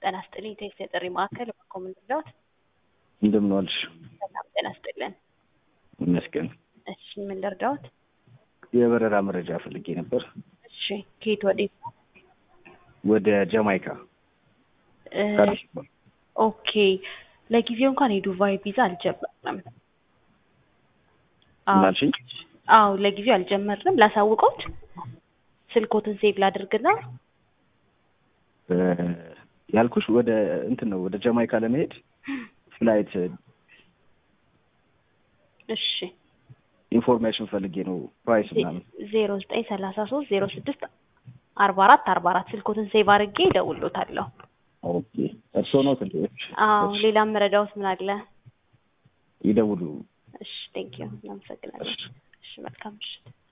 ጤና ይስጥልኝ ቴክስ የጥሪ ማዕከል በኮምን ልርዳዎት? እንደምን ዋልሽ? ሰላም ጤና ይስጥልን። ይመስገን። እሺ ምን ልርዳዎት? የበረራ መረጃ ፈልጌ ነበር። እሺ ከየት ወዴት ነው? ወደ ጃማይካ እ ከአዲስ አበባ። ኦኬ ለጊዜው እንኳን የዱባይ ቪዛ አልጀመርንም። አዎ ምን አልሽኝ? አዎ ለጊዜው አልጀመርንም። ላሳውቀውት ስልኮትን ሴቭ ላድርግና እ ያልኩሽ ወደ እንትን ነው ወደ ጃማይካ ለመሄድ ፍላይት እሺ ኢንፎርሜሽን ፈልጌ ነው ፕራይስ ምናምን። ዜሮ ዘጠኝ ሰላሳ ሶስት ዜሮ ስድስት አርባ አራት አርባ አራት ስልኮትን ሴቭ አድርጌ እደውልሎታለሁ። ኦኬ እርስዎ ነው ትል አዎ ሌላም መረዳዎት ምን አለ? ይደውሉ። እሺ ቴንኪዩ እናመሰግናለን። እሺ መልካም ምሽት።